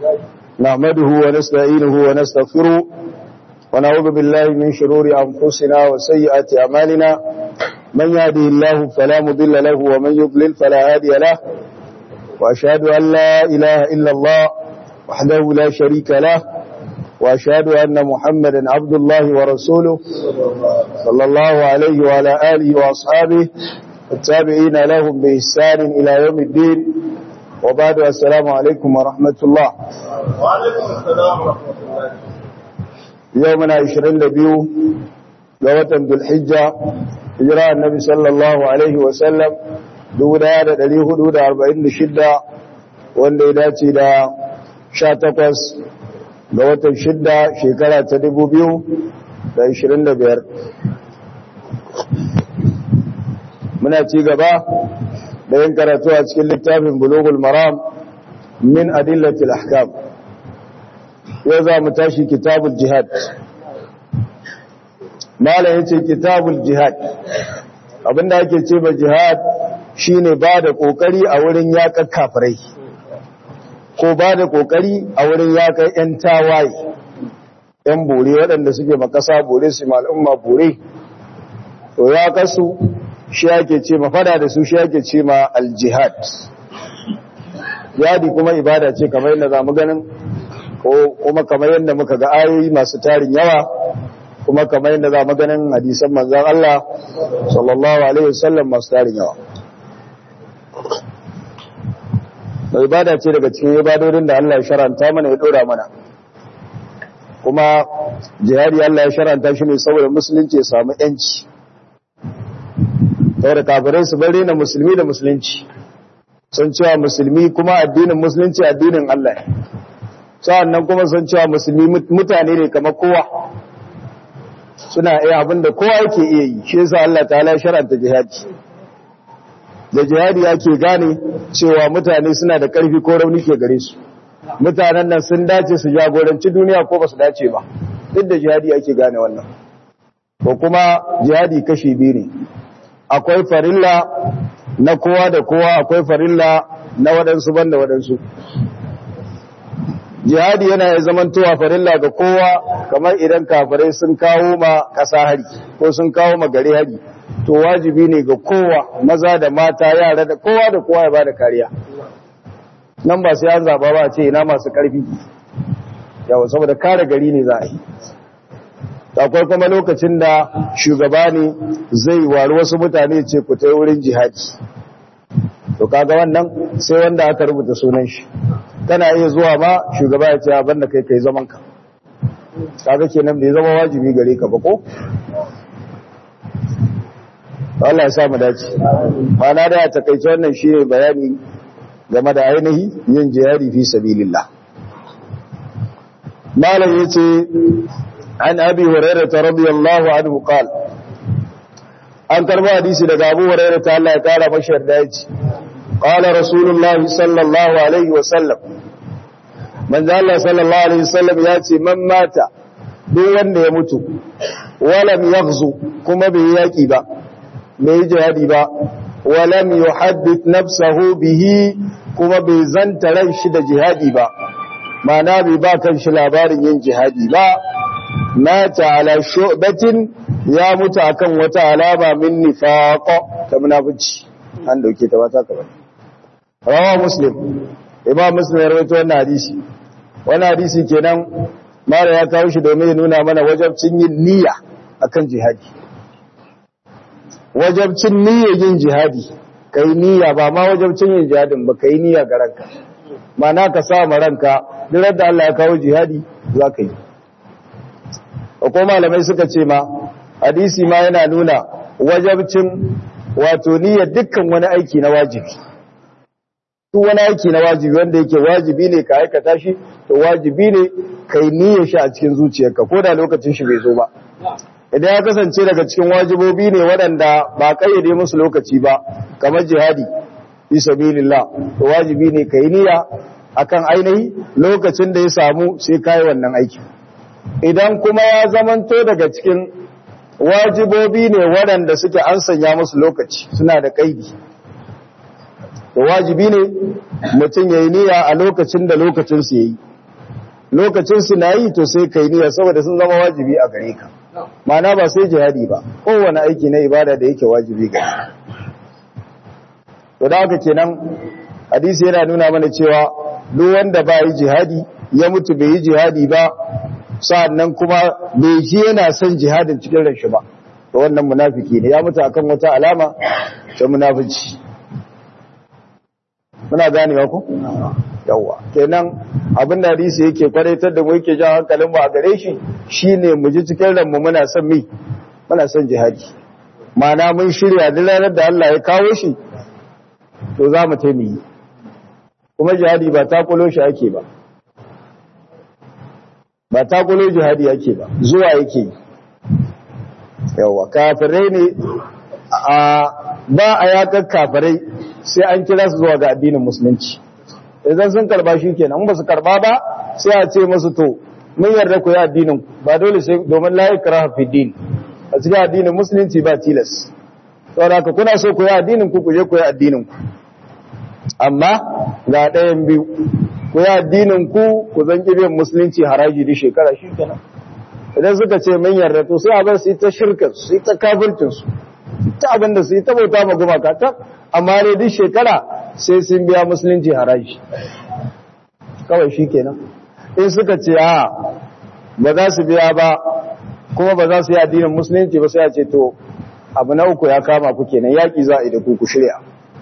نعمده ونستعينه ونستغفره ونعوذ بالله من شرور أنفسنا وسيئات أعمالنا من يهده الله فلا مضل له ومن يضلل فلا هادي له وأشهد أن لا إله إلا الله وحده لا شريك له وأشهد أن محمدا عبد الله ورسوله صلى الله عليه وعلى آله وأصحابه التابعين لهم بإحسان إلى يوم الدين وبعد السلام عليكم ورحمة الله وعليكم السلام ورحمة الله يومنا 22 لوطن ذو الحجة إجراء النبي صلى الله عليه وسلم دودا da ɗari hudu da arba'in da shidda wanda ya dace da sha takwas ga watan shidda shekara ta dubu biyu da ashirin da biyar muna ci gaba da yin karatu a cikin littafin bulugul maram min adillatil ahkam yau za mu tashi kitabul jihad mala yace kitabul jihad abinda ake ce ba jihad shine ba da kokari a wurin yaƙar kafirai ko ba da kokari a wurin yaƙar yan tawaye yan bore waɗanda suke makasa bore su al'umma bore to ya kasu shi ake ce ma fada da su shi ake ce ma aljihad yadi kuma ibada ce kamar yadda za mu ganin ko kuma kamar yadda muka ga ayoyi masu tarin yawa kuma kamar yadda za mu ganin hadisan manzan Allah sallallahu alaihi wasallam masu tarin yawa da ibada ce daga cikin ibadodin da Allah ya sharanta mana ya dora mana kuma jihadi Allah ya sharanta shi ne saboda musulunci ya samu yanci saboda kafirai su bari na musulmi da musulunci sun cewa musulmi kuma addinin musulunci addinin Allah sa'an nan kuma sun cewa musulmi mutane ne kamar kowa suna iya abin da kowa yake iya yi shi yasa Allah ta'ala sharanta jihadi da jihadi ake gane cewa mutane suna da ƙarfi ko rauni ke gare su mutanen nan sun dace su jagoranci duniya ko ba su dace ba duk da jihadi ake gane wannan ko kuma jihadi kashi biyu ne akwai farilla na kowa da kowa akwai farilla na waɗansu banda waɗansu jihadi yana ya zamantowa farilla ga kowa kamar idan kafirai sun kawo ma ƙasa hari ko sun kawo ma gari hari to wajibi ne ga kowa maza da mata yara da kowa da kowa ya ba da kariya nan ba sai an zaba ba ce ina masu ƙarfi yawa saboda kare gari ne za a yi akwai kuma lokacin da shugaba ne zai wari wasu mutane ce ku ta wurin jihadi to kaga wannan sai wanda aka rubuta sunan shi kana iya zuwa ma shugaba ya ce abin da kai kai zaman ka kaga kenan bai zama wajibi gare ka ba ko Allah ya sa mu dace mana da ya takaice wannan shine bayani game da ainihi yin jihadi fi sabilillah malam yace عن أبي هريرة رضي الله عنه قال أن تربى حديثي لك أبو هريرة الله تعالى بشر دايج قال رسول الله صلى الله عليه وسلم من ذا الله صلى الله عليه وسلم ياتي من مات دون يموت ولم يغزو كما بياكي با بيجهدي با ولم يحدث نفسه به كما بيزنت رنشد جهادي با ما نابي با كان شلابار ين جهادي با mata ala shu'batin ya mutu akan wata alama min nifaq ta munafici an dauke ta bata ka bane rawa muslim imam muslim ya rawaito wannan hadisi wannan hadisi kenan mara ya kawo shi domin ya nuna mana wajabcin yin niyya akan jihadi wajabcin niyya yin jihadi kai niyya ba ma wajabcin yin jihadin ba kai niyya ga ranka mana ka sa ma ranka duk da Allah ya kawo jihadi za ka yi ko malamai suka ce ma hadisi ma yana nuna wajabcin wato niyyar dukkan wani aiki na wajibi duk wani aiki na wajibi wanda yake wajibi ne ka aikata shi to wajibi ne kai niyyar shi a cikin zuciyarka ko da lokacin shi bai zo ba idan ya kasance daga cikin wajibobi ne waɗanda ba kayyade musu lokaci ba kamar jihadi fi sabilillah to wajibi ne kai niyya akan ainihi lokacin da ya samu sai kai wannan aiki idan kuma ya zamanto daga cikin wajibobi ne waɗanda suke an sanya musu lokaci suna da kaidi to wajibi ne mutum ya yi niyya a lokacin da lokacin su yayi lokacin su na yi to sai kai niyya saboda sun zama wajibi a gare ka ma'ana ba sai jihadi ba kowane aiki na ibada da yake wajibi gare ka to da haka kenan hadisi yana nuna mana cewa duk wanda ba yi jihadi ya mutu bai yi jihadi ba sa'annan kuma bai ji yana son jihadin cikin ranshi ba to wannan munafiki ne ya mutu akan wata alama ta munafici muna ganewa ko yawa kenan abin da hadisi yake kwaraitar da mu yake jan hankalin mu a gare shi shine mu ji cikin ranmu muna son mi muna son jihadi ma'ana mun shirya duk ranar da Allah ya kawo shi to za mu taimi kuma jihadi ba takulo shi ake ba ba takulo jihadi ake ba zuwa yake yawa kafirai ne a ba a yakar kafirai sai an kira su zuwa ga addinin musulunci idan sun karba shi kenan ba su karba ba sai a ce masu to mun yarda ku yi addinin ba dole sai domin la ikraha fi din a cikin addinin musulunci ba tilas saboda ka kuna so ku yi addinin ku ku je ku yi addinin ku amma ga ɗayan biyu ku yi addinin ku ku zan biyan musulunci haraji da shekara shi kenan idan suka ce mun yarda to sai a bar su yi ta shirkar su yi ta kafircin su ta abin da su yi ta bauta ma gumaka ta amma dai duk shekara sai sun biya musulunci haraji kawai shi kenan in suka ce a ba za su biya ba kuma ba za su yi addinin musulunci ba sai a ce to abu na uku ya kama ku kenan yaƙi za a yi da ku ku shirya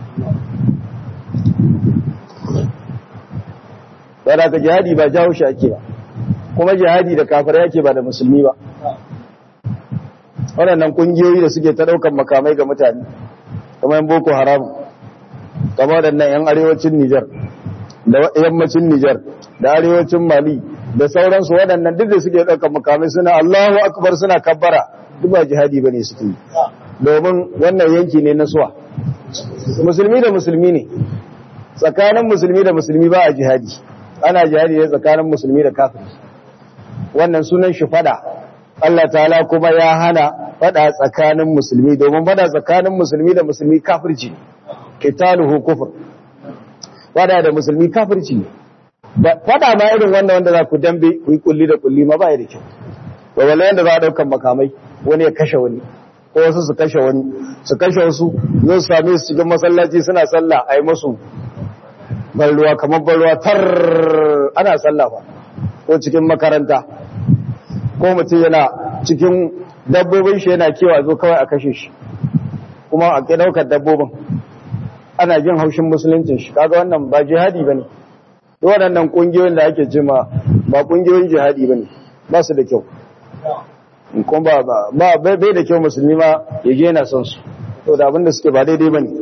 da ka jihadi ba jawo shi ake ba kuma jihadi da kafar yake ba da musulmi ba waɗannan ƙungiyoyi da suke ta ɗaukar makamai ga mutane kuma yan boko haram kama waɗannan yan arewacin nijar da yammacin nijar da arewacin mali da sauransu waɗannan duk da suke ɗaukar makamai suna allahu akbar suna kabbara duk ba jihadi ba ne suke yi domin wannan yanki ne na suwa musulmi da musulmi ne tsakanin musulmi da musulmi ba a jihadi ana jihadi ne tsakanin musulmi da kafiri wannan sunan shi fada Allah ta'ala kuma ya hana fada tsakanin musulmi domin fada tsakanin musulmi da musulmi kafirci qitaluhu kufr fada da musulmi kafirci ne fada ma irin wannan wanda za ku dambe ku yi kulli da kulli ma ba ya da kyau to wallahi yanda za a daukan makamai wani ya kashe wani ko wasu su kashe wani su kashe wasu zo su same su cikin masallaci suna sallah a yi musu balruwa kamar balruwa tar ana sallah ba ko cikin makaranta ko mutum yana cikin dabbobin shi yana kewa zo kawai a kashe shi kuma a ke daukar dabbobin ana jin haushin musuluncin shi kaga wannan ba jihadi ba ne waɗannan ƙungiyoyin da ake jima ba ƙungiyoyin jihadi ba ne ba su da kyau kuma ba ba bai da kyau musulmi ma ya je yana son su to da abinda suke ba daidai ba ne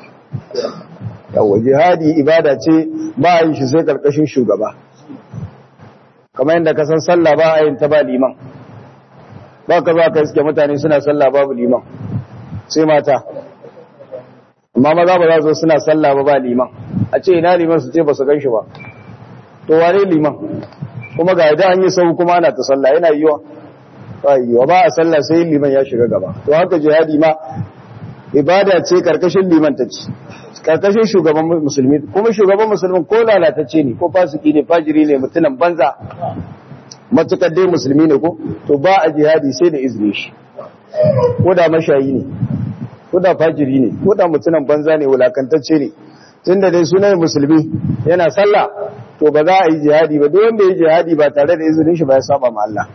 yawa jihadi ibada ce ba a yin shi sai karkashin shugaba kamar yadda ka san sallah ba a yin ta ba liman ba ka ba ka iske mutane suna sallah babu liman sai mata amma maza ba za su suna sallah ba ba liman a ce ina liman su ce ba su gan shi ba to wane liman kuma ga idan an yi sau kuma ana ta sallah yana yiwa ba yiwa ba a sallah sai liman ya shiga gaba to haka jihadi ma ibada ce karkashin liman ta ce karkashin shugaban musulmi kuma shugaban musulmin ko lalatacce ne ko fasiki ne fajiri ne mutunan banza matukar dai musulmi ne ko to ba a jihadi sai da izini shi ko da mashayi ne ko da fajiri ne ko da mutunan banza ne wulakantacce ne tunda dai sunan musulmi yana sallah to ba za a yi jihadi ba duk wanda ya jihadi ba tare da izinin shi ba ya saba ma Allah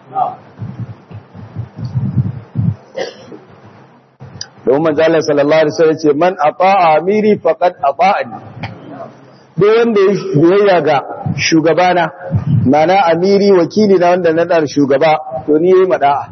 domin manzalar sallallahu alaihi wasallam ce man ata'a amiri faqad ata'ani duk wanda ya biyayya ga shugabana mana amiri wakili na wanda na dar shugaba to ni yayi mada'a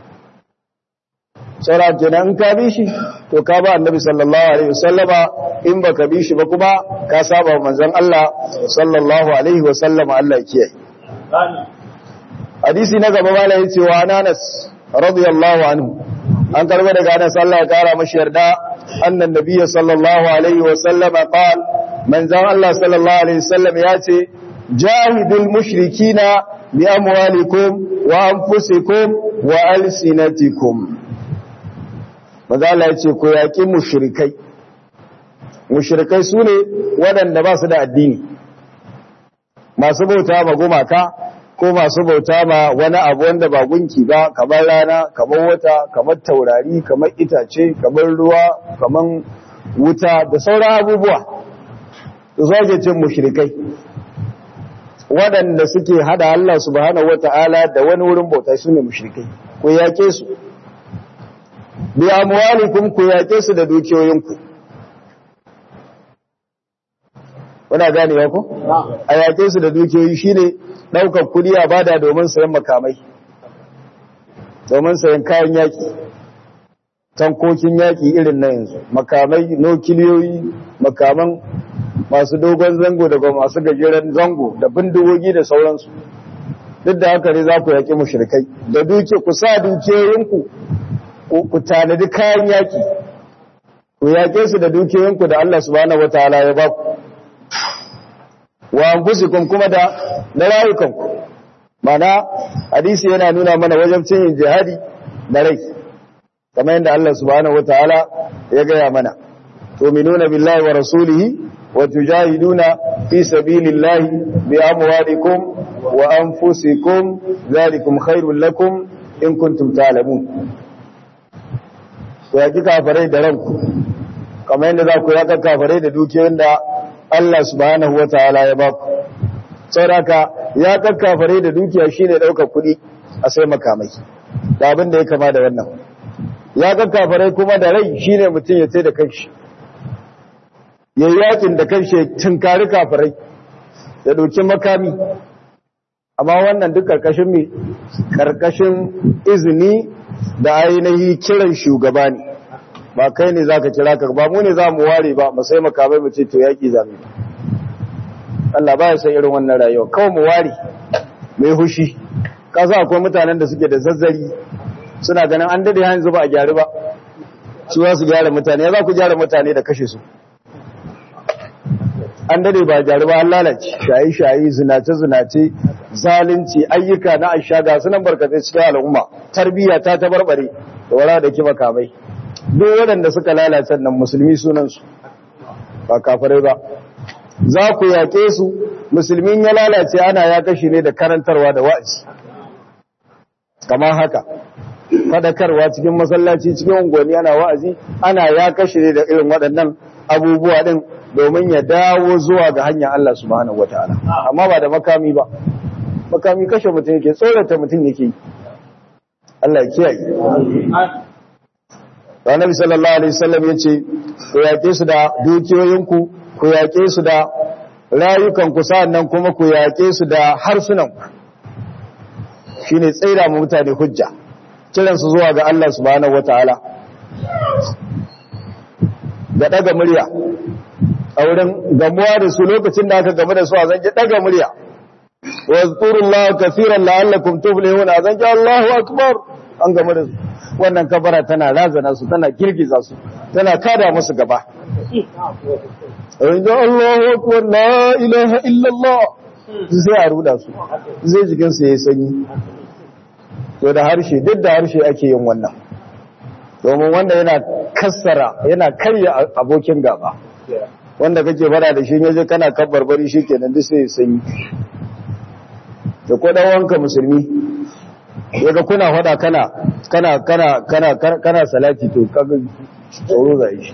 saura kenan in ka bi shi to ka ba annabi sallallahu alaihi wasallama in baka bi shi ba kuma ka saba manzon Allah sallallahu alaihi wasallama Allah ya kiyaye hadisi na gaba malai yace wa Anas radiyallahu anhu an karba daga Anas Allah ya kara mashi yarda annan nabiyyi sallallahu alaihi wasallama qal manzon Allah sallallahu alaihi wasallam yace jahidul mushrikina bi amwalikum wa anfusikum wa alsinatikum Mazala ya ce, Ku yaƙi mushrikai, mushrikai su ne waɗanda ba su da addini, masu bauta ma gumaka ko masu bauta ma wani abu wanda ba gunki ba kamar rana kamar wata kamar taurari kamar itace kamar ruwa kamar wuta da sauran abubuwa su zoge cin mushrikai waɗanda suke hada Allah subhanahu wata'ala da wani wurin bauta su ne mushrikai ku yake su bi amwalikum ku yake su da dukiyoyinku Kuna gane ya ku? A yake su da dukiyoyi shine ɗaukar kuɗi a bada domin sayan makamai, domin sayan kayan yaƙi, tankokin yaƙi irin na yanzu, makamai, nokiliyoyi, makaman masu dogon zango daga masu gajeren zango da bindigogi da sauransu. Duk da haka ne za ku yaƙi mushrikai, da duke ku sa dukiyoyinku ku tanadi kayan yaƙi, ku yaƙe su da dukiyoyinku da Allah subhanahu wataala ya ba ku. wa anfusikum kuma da na rayukanku mana hadisi yana nuna mana wajen cin jihadi da rai kamar yadda Allah subhanahu wataala ya gaya mana tu'minuna billahi wa rasulihi wa tujahiduna fi sabilillahi bi amwalikum wa anfusikum zalikum khairul lakum in kuntum ta'lamun to yaki kafirai da ranku kamar yadda za ku yaka kafirai da dukiyoyin da Allah subhanahu wa ta'ala ya ba ku. Sauraka ya kakkafare da dukiya shi ne ɗaukar kuɗi a sai makamai, da abin da ya kama da wannan. Ya kakkafare kuma da rai shi ne mutum ya sai da kanshi. Ya yi yakin da kanshi ya tunkari kafirai, ya ɗauki makami. Amma wannan duk ƙarƙashin mai, ƙarƙashin izini da ainihi kiran shugaba ne. ba kai ne za ka kira ka ba mu ne za mu ware ba mu sai makamai mu ce to yaƙi zami Allah ba ya san irin wannan rayuwa kawai mu ware mai hushi ka sa akwai mutanen da suke da zazzari suna ganin an dade yanzu ba a gyari ba su za su gyara mutane ya za ku gyara mutane da kashe su an dade ba a gyari ba an lalace shayi-shayi zinace-zinace zalunci ayyuka na ashaga sunan barkatai cikin al'umma tarbiyya ta tabarbare da wara da kima kamai duk waɗanda suka lalace nan musulmi sunansu ba kafirai ba za ku yaƙe su musulmin ya lalace ana ya kashi ne da karantarwa da wa'azi kamar haka fadakarwa cikin masallaci cikin unguwanni ana wa'azi ana ya kashi ne da irin waɗannan abubuwa ɗin domin ya dawo zuwa ga hanyar Allah subhanahu wataala amma ba da makami ba makami kashe mutum yake tsorata mutum yake Allah ya kiyaye Annabi sallallahu alaihi wasallam yace ku yake su da dukiyoyinku ku yake su da rayukanku sannan kuma ku yake su da harsunanku shine tsaira mu mutane hujja kiran su zuwa ga Allah subhanahu wataala da daga murya a wurin gamuwa da su lokacin da aka gamu da su a zanje daga murya wa zkurullaha kaseeran la'allakum tuflihun a zanje Allahu akbar an gamu da su wannan kabara tana razana su tana girgiza su tana kada musu gaba inda Allahu akbar la ilaha illallah sai a ruda su zai jikin su yayi sanyi to da harshe duk da harshe ake yin wannan domin wanda yana kassara yana karya abokin gaba wanda kake bara da shi yaje kana kabbarbari shikenan duk sai sanyi da ko dan wanka musulmi yaga kuna fada kana kana kana kana kana salati to kaga tsoro zai shi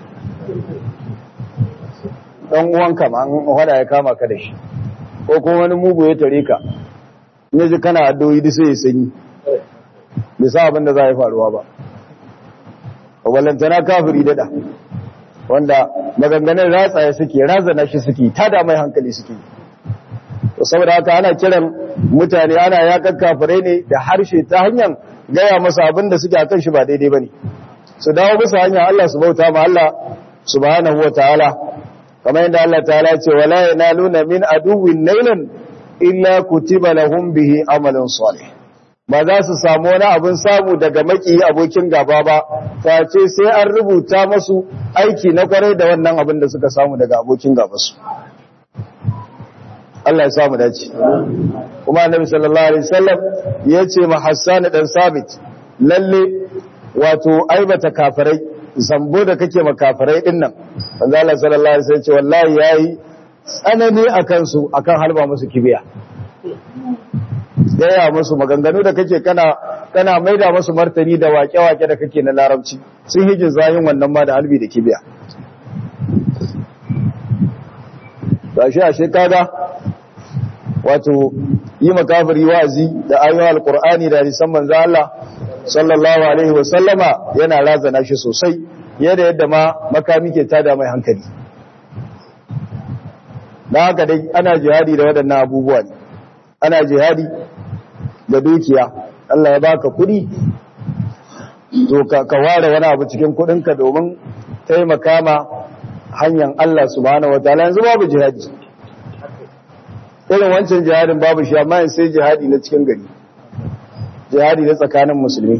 dan uwanka ma an fada ya kama ka da shi ko kuma wani mugu ya tare ka yaji kana addu'o'i duk sai sanyi bai sa abin da za a yi faruwa ba walantana kafiri dada wanda maganganun ratsaye suke razana shi suke tada mai hankali suke saboda haka ana kiran mutane ana yakan kafirai ne da harshe ta hanyar gaya masa abin da suke akan shi ba daidai bane su dawo bisa hanyar Allah su bauta ma Allah subhanahu wataala kamar yadda Allah ta'ala ce wala yanaluna min aduwwin nailan illa kutiba lahum bihi amalun salih ba za su samu wani abin samu daga maki abokin gaba ba face sai an rubuta masu aiki na kwarai da wannan abin da suka samu daga abokin gaba su Allah ya samu dace kuma annabi sallallahu alaihi wasallam ya ce ma Hassan dan Sabit lalle wato aibata kafirai zambo da kake ma kafirai din nan manzo Allah sallallahu alaihi wasallam ce wallahi yayi tsanani akan su akan halba musu kibiya gaya musu maganganu da kake kana kana maida musu martani da wake-wake da kake na larabci sun hijin zayin wannan ma da halbi da kibiya gashi ashe kaga wato yi makafiri wazi da ayoyin alkur'ani da hadisan manzo Allah sallallahu alaihi wa sallama yana razana shi sosai yadda yadda ma makami ke tada mai hankali dan haka dai ana jihadi da waɗannan abubuwa ne ana jihadi da dukiya Allah ya baka kuɗi to ka ware wani abu cikin kuɗinka domin taimaka ma hanyar Allah subhanahu wataala yanzu babu jihadi irin wancan jihadin babu shi amma yin sai jihadi na cikin gari jihadi na tsakanin musulmi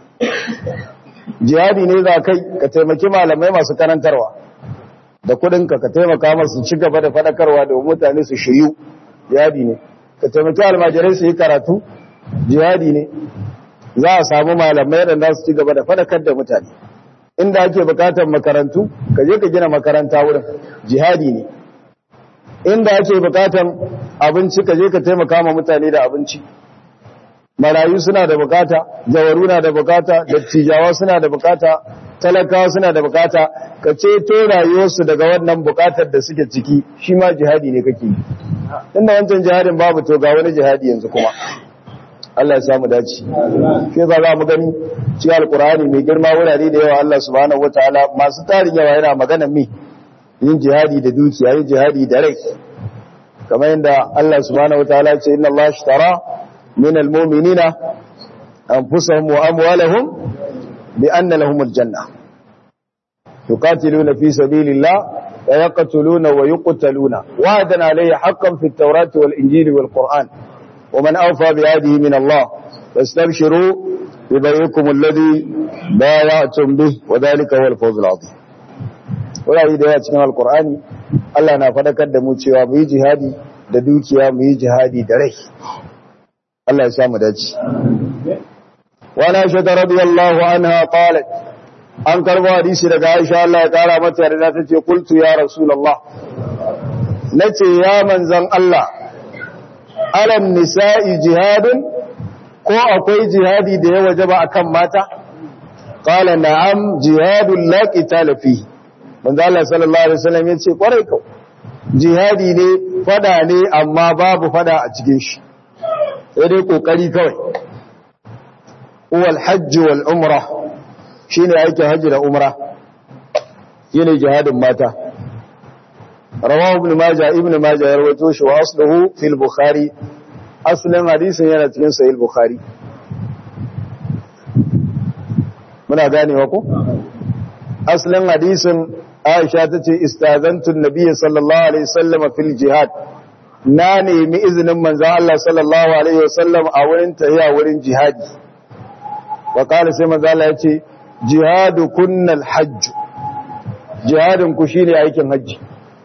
jihadi ne za kai ka taimaki malamai masu karantarwa da kudinka ka taimaka masu ci gaba da fadakarwa da mutane su shiryu jihadi ne ka taimaki almajirai su yi karatu jihadi ne za a samu malamai da za su ci gaba da fadakar da mutane inda ake bukatar makarantu ka je ka gina makaranta wurin jihadi ne inda ake bukatan abinci ka je ka taimaka ma mutane da abinci marayu suna da bukata jawaru na da bukata dattijawa suna da bukata talakawa suna da bukata ka ceto rayuwarsu daga wannan bukatar da suke ciki shi ma jihadi ne kake yi inda wancan jihadin babu to ga wani jihadi yanzu kuma Allah ya samu dace shi yasa za mu gani cikin alkur'ani mai girma wurare da yawa Allah subhanahu wataala masu tarin yawa yana magana mi yin jihadi da dukiya yin jihadi da rai kamar yadda Allah subhanahu wataala ya ce inna Allah ashtara min almu'minina anfusahum wa amwalahum bi anna lahum aljanna yuqatiluna fi sabilillah wa yaqtuluna wa yuqtaluna wa'adan alayhi haqqan fi at-taurati wal injili wal qur'an wa man awfa bi ahdihi min Allah fastabshiru bi bay'ikum alladhi bay'atum bih wa dhalika huwa al-fawz al-'azim wurare da yawa cikin alkur'ani Allah na fadakar da mu cewa mu yi jihadi da dukiya mu yi jihadi da rai Allah ya sa mu dace wa na shi radiyallahu anha qalat an karbo hadisi daga Aisha Allah ya kara mata yarda tace qultu ya rasulullah nace ya manzon Allah alam nisa'i jihadun ko akwai jihadi da ya wajaba akan mata qala na'am jihadun la qitala fihi manzo Allah sallallahu alaihi wasallam yace kwarai kau jihadi ne fada ne amma babu fada a cikin shi sai dai kokari kawai wal hajj wal umra shine aikin hajji da umra shine jihadin mata rawahu ibn majah ibn majah ya rawaito shi wa asluhu fil bukhari aslin hadisin yana cikin sahih bukhari muna ganewa ko aslin hadisin Aisha ta ce, Istazantun Nabiya sallallahu Alaihi wasallama fil jihad, na nemi izinin manzan Allah sallallahu Alaihi wasallam a wurin tahiya wurin jihadi. Wa ƙara sai manzan Allah ya ce, Jihadu kunnal hajju, jihadin ku shi ne aikin hajji.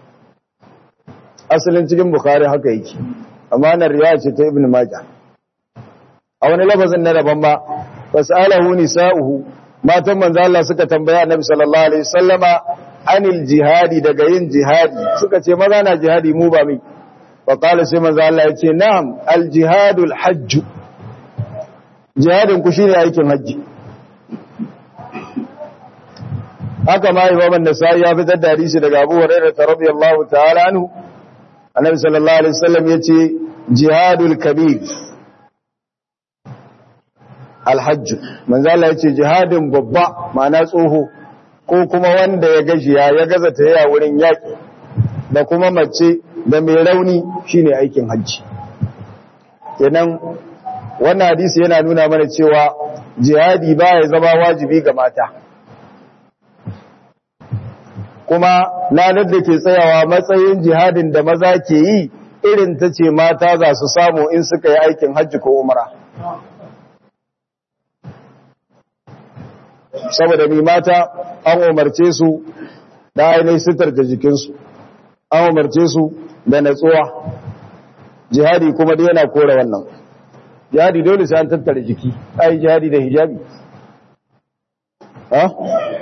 Asalin cikin Bukhari haka yake, amma nan riya ce ta Ibn Majah. A wani lafazin na daban ba, fas'alahu nisa'uhu, matan manzan Allah suka tambaya Annabi sallallahu Alaihi wasallama anil jihadi daga yin jihadi suka ce maza na jihadi mu ba mai wa qala sai manzo Allah ya ce na'am al jihadul hajj jihadin ku shine aikin haji haka ma imam an-nasai ya fitar da hadisi daga Abu Hurairah radiyallahu ta'ala anhu annabi sallallahu alaihi wasallam yace jihadul kabir al hajj manzo Allah yace jihadin babba ma'ana tsoho ko kuma wanda ya gajiya ya gaza ta yaya wurin yaƙi da kuma mace da mai rauni shine aikin hajji kenan wannan hadisi yana nuna mana cewa jihadi ba ya zama wajibi ga mata kuma lanar da ke tsayawa matsayin jihadin da maza ke yi irin ta ce mata za su samu in suka yi aikin hajji ko umara saboda mai mata an umarce su da ainihin sitar da jikinsu an umarce su da natsuwa jihadi kuma da yana kora wannan jihadi dole sai an tattara jiki ai jihadi da hijabi ha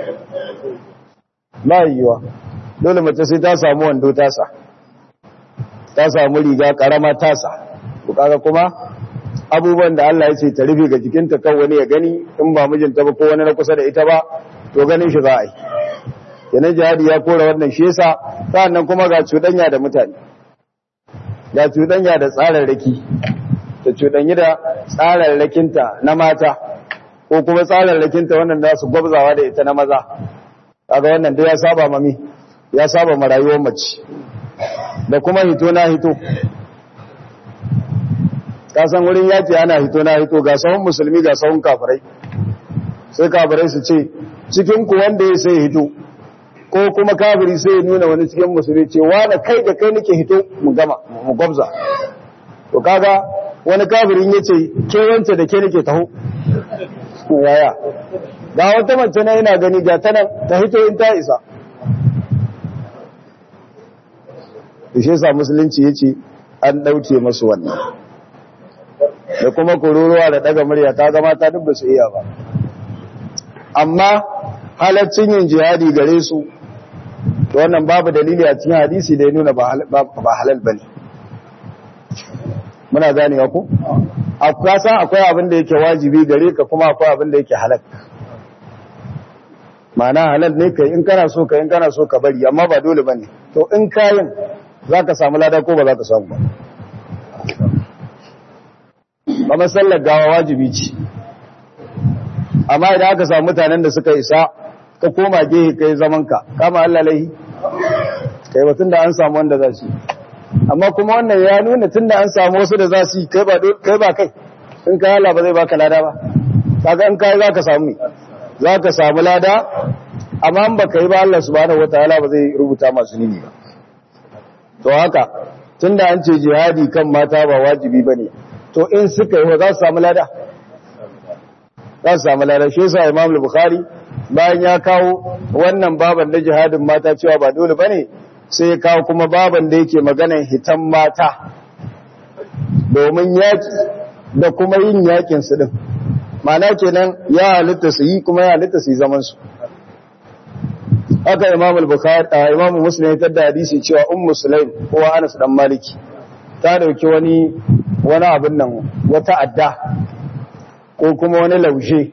ba yiwa dole mace sai ta samu wando tasa ta samu riga karama tasa ku kaga kuma abubuwan da Allah ya ce ta rufe ga jikinta kan wani ya gani in ba mijinta ba ko wani na kusa da ita ba to ganin shi za a yi kenan jihadi ya kora wannan shi yasa sa'annan kuma ga cuɗanya da mutane ga cuɗanya da tsararraki ta cuɗanyi da tsararrakinta na mata ko kuma tsararrakinta wannan da su gwabzawa da ita na maza kaga wannan dai ya saba mami ya saba ma rayuwar mace da kuma hito na hito ka san wurin yaki ana hito na hito ga sahun musulmi ga sahun kafirai sai kafirai su ce cikin ku wanda ya sai hito ko kuma kafiri sai ya nuna wani cikin musulmi ce wani kai da kai nake hito mu gama mu gwabza to kaga wani kafirin ya ce ke wance da ke nake taho yaya ga wata mace na yana gani ga ta nan ta hito in ta isa da shi sa musulunci ya ce an ɗauke masu wannan da kuma kururuwa da ɗaga murya ta zama ta duk ba su iya ba amma halaccin yin jihadi gare su wannan babu dalili a cikin hadisi da ya nuna ba halal ba ne muna ganewa ku? akwai san akwai abin da yake wajibi gare ka kuma akwai abin da yake halal ma'ana halal ne kai in kana so ka in kana so ka bari amma ba dole bane to in kayin za ka samu lada ko ba za ka samu ba ba masallar gawa wajibi ce amma idan aka samu mutanen da suka isa ka koma gehe kai zaman ka kama Allah laihi kai batun da an samu wanda za su amma kuma wannan ya nuna tun da an samu wasu da za su kai ba kai ba kai in kai Allah ba zai baka lada ba kaga in kai za ka samu za ka samu lada amma in baka yi ba Allah subhanahu wataala ba zai rubuta masu nini ba to haka tunda an ce jihadi kan mata ba wajibi bane to in suka yi za su samu lada za su samu lada shi yasa Imam Bukhari bayan ya kawo wannan baban da jihadin mata cewa ba dole bane sai ya kawo kuma baban da yake maganar hitan mata domin yaki da kuma yin yakin su din ma'ana kenan ya halitta su yi kuma ya halitta su yi zaman su haka imam al-bukhari imam muslim ya tada hadisi cewa ummu sulaim ko anas dan maliki ta dauki wani wani abin nan wata adda ko kuma wani laushe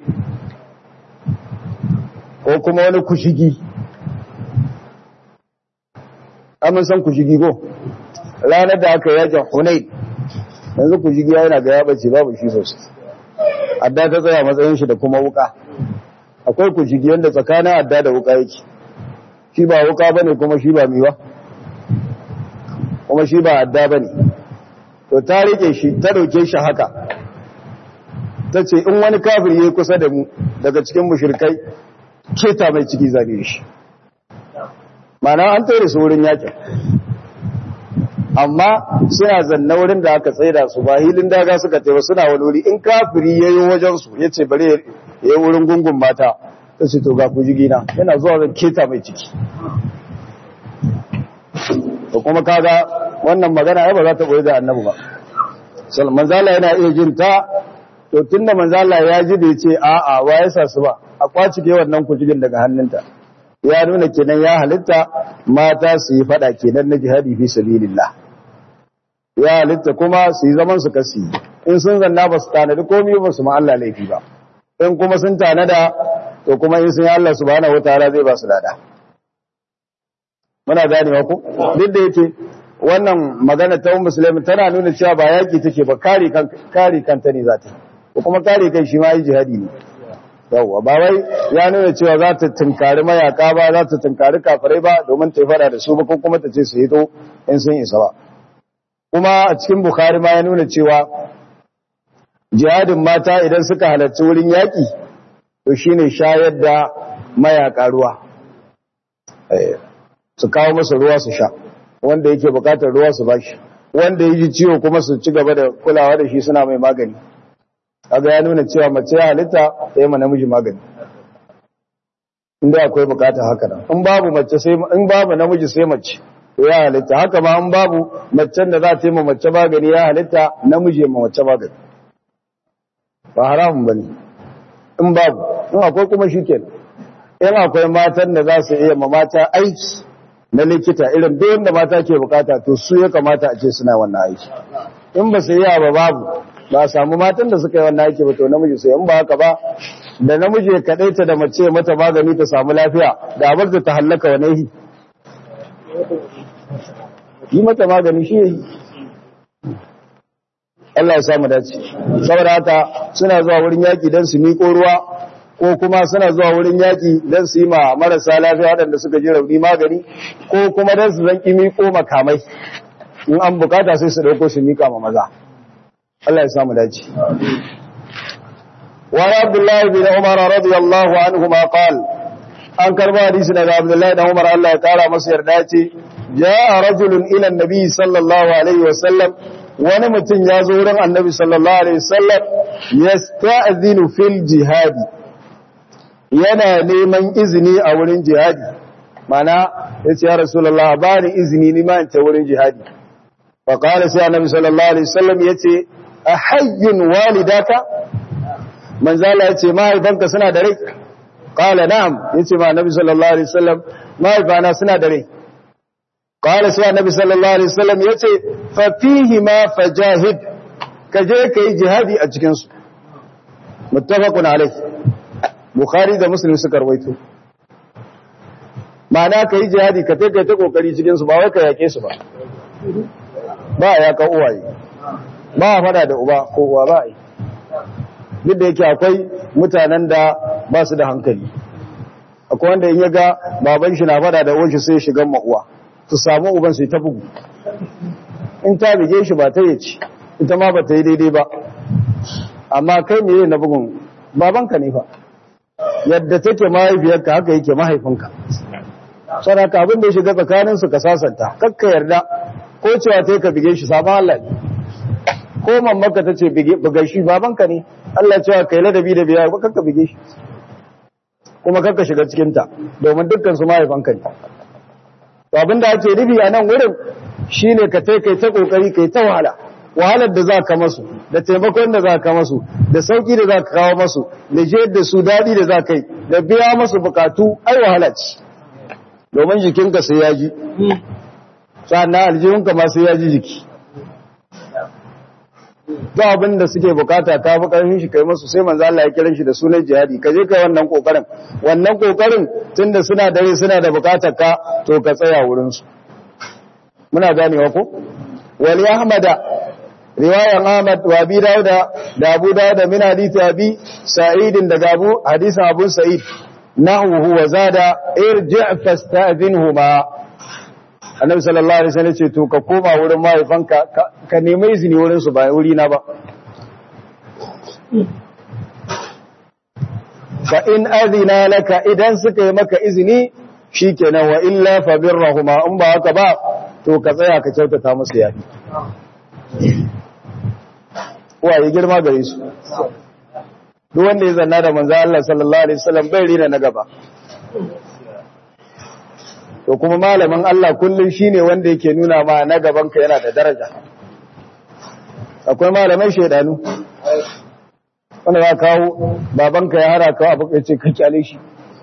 ko kuma wani kushigi amin san kushigi ko ranar da aka yakin hunain yanzu kushigi yana ga ya bace babu shi sosai adda ta tsaya matsayin shi da kuma wuka akwai kushigi yanda tsakanin adda da wuka yake shi ba wuka bane kuma shi ba miwa kuma shi ba adda bane to ta rike shi ta dauke shi haka tace in wani kafir yayi kusa da mu daga cikin mushrikai keta mai ciki zane shi mana an tare su wurin yakin amma suna zanna wurin da aka tsaida su ba hilin daga suka taiba suna wani wuri in kafiri yayi wajen su yace bare yayi wurin gungun mata ta ce to ga ku jigina yana zuwa zan keta mai ciki da kuma kaga wannan magana ai ba za ta boye da annabi ba manzala yana iya jin ta to tunda manzala ya ji da yace a a wa ya sa su ba a kwaci ke wannan kujigin daga hannunta ya nuna kenan ya halitta mata su yi fada kenan na jihadi fi sabilillah ya halitta kuma su yi zaman su kasi in sun zanna ba su tanadi komai ba su ma Allah laifi ba in kuma sun tanada to kuma in sun yi Allah subhanahu wataala zai ba su lada muna ganewa ku duk da yake wannan magana ta musulmi tana nuna cewa ba yaki take ba kare kan kare kanta ne za ta ko kuma kare kai shi ma yi jihadi ne yawwa ba wai ya nuna cewa za ta tunkari mayaka ba za ta tunkari kafirai ba domin ta fada da su ba ko kuma ta ce su hito in sun isa ba kuma a cikin bukhari ma ya nuna cewa jihadin mata idan suka halarci wurin yaki to shine shayar da mayaka ruwa su kawo masa ruwa su sha wanda yake bukatar ruwa su bashi wanda yake ciwo kuma su ci gaba da kulawa da shi suna mai magani kaga ya nuna cewa mace ya halitta ta yi ma namiji magani inda akwai bukata haka nan in babu mace sai in babu namiji sai mace to ya halitta haka ma in babu macen da za ta yi ma mace magani ya halitta namiji ya ma mace magani ba haramun bane in babu in akwai kuma shikenan in akwai matan da za su iya ma mata aiki na likita irin duk wanda mata ke bukata to su ya kamata a ce suna wannan aiki in ba su yi ba babu ba a samu matan da suka yi wannan aiki ba to namiji sai in ba haka ba da namiji ya kadaita da mace mata magani ta samu lafiya da abar da ta hallaka wa nahi yi mata magani shi yi Allah ya samu dace saboda haka suna zuwa wurin yaki don su miƙo ruwa ko kuma suna zuwa wurin yaki don su yi ma marasa lafiya waɗanda suka ji rauni magani ko kuma don su zanki miƙo makamai in an bukata sai su ɗauko su miƙa ma maza Allah ya samu dace wa Abdullahi bin Umar radiyallahu anhu ma qala an karba hadisi daga Abdullahi dan Umar Allah ya kara masa yarda ce jaa rajulun ila annabi sallallahu alaihi wasallam wani mutum ya zo wurin annabi sallallahu alaihi wasallam yasta'zinu fil jihadi yana neman izini a wurin jihadi mana yace ya rasulullah ba ni izini ni ma in ta wurin jihadi fa qala sai annabi sallallahu alaihi wasallam yace ahayyun walidaka manzo Allah yace mahaifanka suna da rai qala na'am yace ma annabi sallallahu alaihi wasallam mahaifana suna da rai qala sai annabi sallallahu alaihi wasallam yace fa fihi ma fajahid kaje kai jihadi a cikin su muttafaqun alaihi bukhari da muslim suka rawaito ma'ana kai jihadi ka kai ta kokari cikin su ba wai ka yake su ba ba ya ka uwaye ba fada da uba ko uwa ba yi duk da yake akwai mutanen da ba su da hankali akwai wanda in ya ga baban shi na fada da uwan shi sai shigan ma'uwa su samu uban su ta bugu in ta bige shi ba ta yi ci ita ma ba ta yi daidai ba amma kai ne na bugun babanka ne fa yadda take mahaifiyarka haka yake mahaifinka saraka abin da ya shiga tsakaninsu ka sasanta kakka yarda ko cewa ta ka bige shi sabon Allah ne ko mammaka ta ce buga shi babanka ne Allah cewa kai ladabi da biya ba kakka bige shi kuma kakka shiga cikinta domin dukkan su mahaifanka ne to abin da ake nufi a nan wurin shine ka tai kai ta kokari kai ta wahala wahalar da za ka masu da taimakon da za ka masu da sauki da za ka kawo masu da je da su daɗi da za ka yi da biya masu bukatu ai wahala ce domin jikinka sai ya ji sannan aljihunka ma sai ya ji jiki ba abin da suke bukata ka fi ƙarfin shi kai masu sai manzo Allah ya kiran shi da sunan jihadi ka je kai wannan kokarin wannan kokarin tunda suna dare suna da bukatar ka to ka tsaya wurin su muna ganewa ko wal ahmada riwayan Ahmad wa Abi Dawud da Abu Dawud min hadisi Abi Sa'id daga Abu hadisin Abu Sa'id nahwu wa zada irji' fasta'dhinhuma Annabi sallallahu alaihi wasallam ce to ka koma wurin mahaifanka ka nemi izini wurin su ba wuri na ba fa in adina laka idan suka yi maka izini shikenan wa illa fa birrahuma in ba haka ba to ka tsaya ka kyautata musu yafi waye girma gare su duk wanda ya zanna da manzo Allah sallallahu alaihi wasallam bai rina na gaba to kuma malamin Allah kullun shine wanda yake nuna ma na gaban ka yana da daraja akwai malamai shedanu wanda za kawo babanka ya hara kawo abu ce ka kyale shi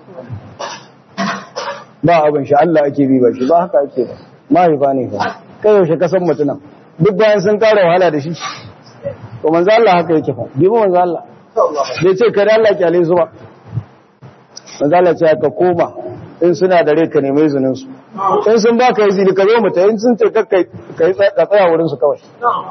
ba abin shi Allah ake bi ba shi ba haka ake ba mahaifa ne ba kai yaushe ka san mutunan duk bayan sun kara wahala da shi to manzo Allah haka yake fa bi manzo Allah bai ce kada Allah kyale su ba manzo Allah ce ka koma in suna da rai ka nemi izinin su in sun baka izini ka zo mutai in sun ce ka kai ka tsaya wurin su kawai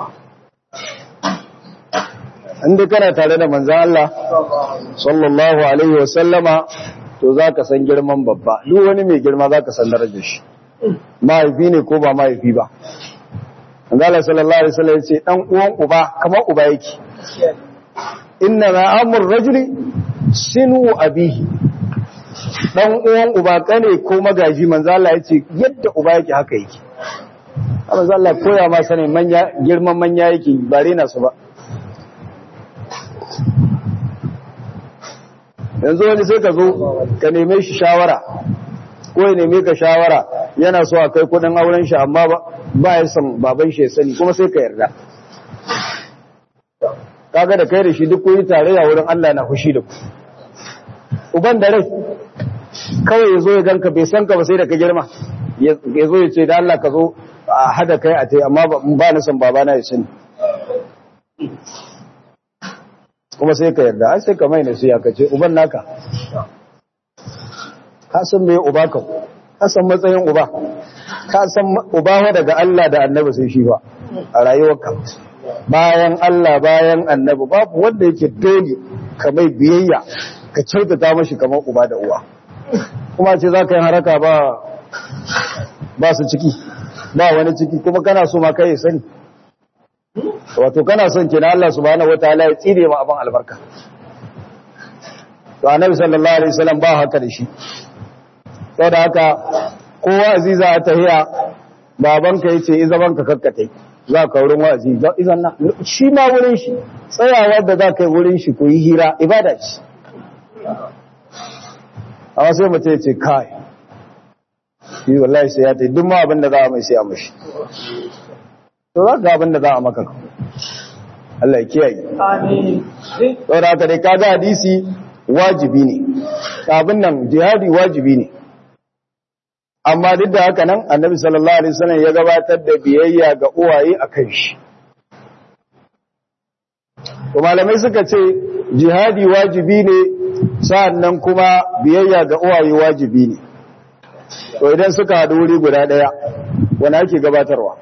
inda kana tare da manzo Allah sallallahu alaihi wa sallama to zaka san girman babba duk wani mai girma zaka san darajar shi mahaifi ne ko ba mahaifi ba Allah sallallahu alaihi wasallam yace dan uwan uba kamar uba yake inna ma amur rajuli sinu abihi dan uwan uba kane ko magaji manzo Allah yace yadda uba yake haka yake manzo Allah koya ma sanin manya girman manya yake bare na su ba yanzu wani sai ka zo ka neme shi shawara ko ya neme ka shawara yana so a kai kudin auren shi amma ba ya san baban shi ya sani kuma sai ka yarda kaga da kai da shi duk kuyi tarayya wurin Allah na fushi da ku uban da rai kawai ya zo ya ganka bai san ka ba sai da ka girma ya zo ya ce da Allah ka zo a hada kai a tai amma ba na san babana ya sani kuma sai ka yarda ai sai ka mai nasiya ka ce uban naka ka san me uba ka ka san matsayin uba ka san uba wa daga Allah da annabi sai shi ba a rayuwarka bayan Allah bayan annabi babu wanda yake dole ka mai biyayya ka kyautata mashi kamar uba da uwa kuma ce za ka yi haraka ba ba su ciki ba wani ciki kuma kana so ma kai sani wato kana son kina Allah subhanahu wataala ya tsire ma abin albarka to annabi sallallahu alaihi wasallam ba haka da shi saboda haka kowa aziza a tahiya babanka yace i zaman ka kakkatai za ka wurin wa'azi izan na shi ma wurin shi tsayawa da za ka yi wurin shi ko yi hira ibada ce amma sai mutum ya ce kai shi wallahi sai ya ta duk ma abin da za a mai sai a mashi to za ka abin da za a maka Allah ya kiyaye Amin. saboda haka dai kaga hadisi wajibi ne abin nan jihadi wajibi ne amma duk da haka nan annabi sallallahu alaihi wasallam ya gabatar da biyayya ga uwaye akan shi to malamai suka ce jihadi wajibi ne sa'annan kuma biyayya ga uwaye wajibi ne to idan suka haɗu wuri guda ɗaya wani ake gabatarwa